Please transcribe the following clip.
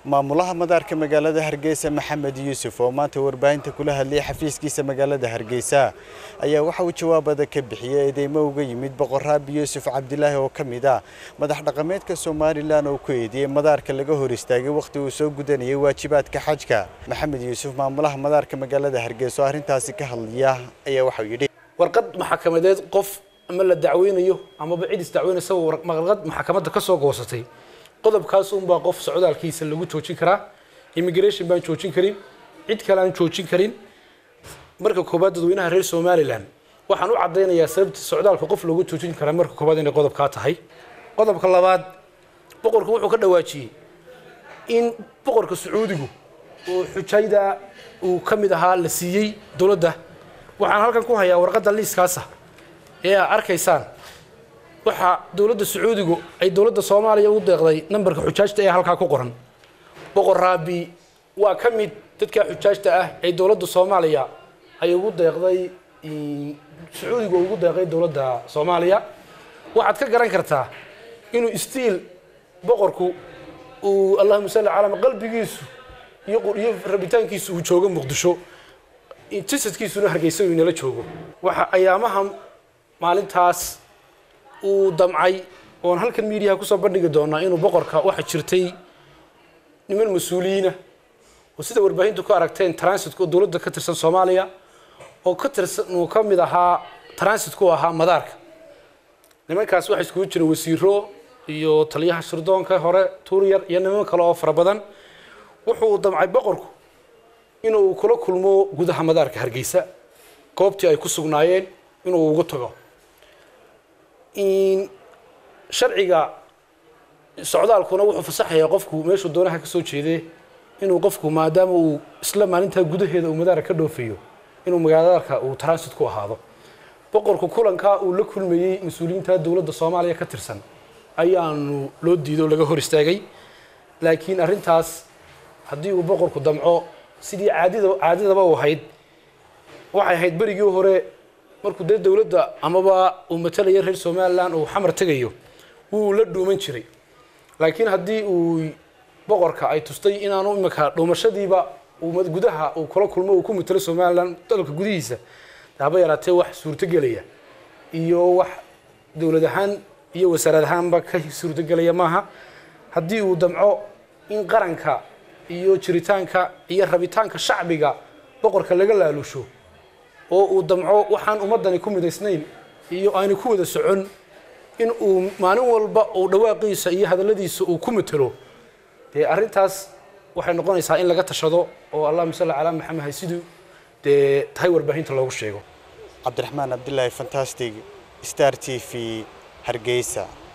maamulaha madaarka magaalada hargeysa maxamed yuusuf oo maanta warbaahinta kula hadlayay xafiiskiisa magaalada hargeysa ayaa waxa uu jawaabada ka bixiyey eedeymo uga yimid boqor raabi yuusuf cabdilaahi oo ka mid ah madax dhaqameedka somalilan oo ku eediyey madaarka laga hor istaagay wakhti uu soo gudanayay waajibaadka xajka maxamed yuusuf maamulaha madaarka magaalada hargeysa oo arrintaasi ka hadlaya ayaa waxauu yidhi warqad maxkamadeed qof ama la dacweynayo amaba cid isdacweynaysa warqad maxkamadda ka soo goosatay qodobkaas unbaa qof socdaalkiisa lagu joojin karaa immigration baan joojin karin cid kale aan joojin karin marka koobaad dadweynaha reer somalilan waxaan u caddaynayaa sababta socdaalka qof lagu joojin karaa marka koobaad inay qodobkaa tahay qodobka labaad boqorku wuxuu ka dhawaajiyey in boqorka sacuudigu oo xujayda uu ka mid ahaa la siiyey dowladda waxaan halkan ku hayaa warqadda liiskaasa ee aa arkaysaan waxaa dowladda sacuudigu ay dowladda soomaaliya u deeqday nambarka xujaajta ee halkaa ku qoran boqor raabi waa ka mid dadka xujaajta ah ee dowladda soomaaliya ay ugu deeqday sacuudigu ugu deeqay dowladda soomaaliya waxaad ka garan kartaa inuu stiil boqorku uu allahuma salli calaa qalbigiisu iyo iyo rabitaankiisu uu joogo muqdisho jasadkiisuna hargeysa uu inala joogo waxa ayaamaha maalintaas uu damcay oon halkan miidiyaha kusoo bandhigi doonaa inuu boqorka waxa jirtay niman mas-uuliyiina oo sida warbaahintu ku aragteen transitka oo dowladda ka tirsan soomaaliya oo ka tirsan uu ka mid ahaa transit-ku ahaa madaarka nimankaas waxaa iskugu jira wasiiro iyo taliyaha shirdoonka hore tuuryar iyo niman kale oo fara badan wuxuu damcay boqorku inuu kula kulmo gudaha madaarka hargeysa goobtii ay ku sugnaayeen inuu ugu tago sharciga socdaalkuna wuxuu fasaxayaa qofku meeshuu doonaha ka soo jeedee inuu qofku maadaama uu isla maalintaa gudaheeda uu madaarka ka dhoofayo inuu magaaladaarka uu transit ku ahaado boqorku kulankaa uu la kulmayey mas-uuliyiinta dowladda soomaaliya ka tirsan ayaanu loo diido laga hor istaagay laakiin arrintaas haddii uu boqorku damco sidii caadida caadidaba u ahayd waxay ahayd berigii hore markuu dee dowladda amaba uu matalaya reer somalilan uu xamar tegayo wuu la dhuuman jiray laakiin haddii uu boqorka ay tustay inaanu imika dhuumashadiiba gudaha uu kula kulmo uu ku matalo somalilan dalka gudihiisa haba yaraatee wax suurtogelaya iyo wax dowlad ahaan iyo wasaarad ahaanba ka suurtogelaya maaha haddii uu damco in qaranka iyo jiritaanka iyo rabitaanka shacbiga boqorka laga laalusho oo uu damco waxaan ummadani ku midaysnayn iyo aanu ku wada socon in uu maalin walba uu dhawaaqiisa iyo hadalladiisa uu ku matelo dee arrintaas waxay noqonaysaa in laga tashado oo allahuma salli calaa maxamed haysiduu dee tahay warbaahinta loogu sheego cabdiraxmaan cabdilaahi fantastic star t v hargeysa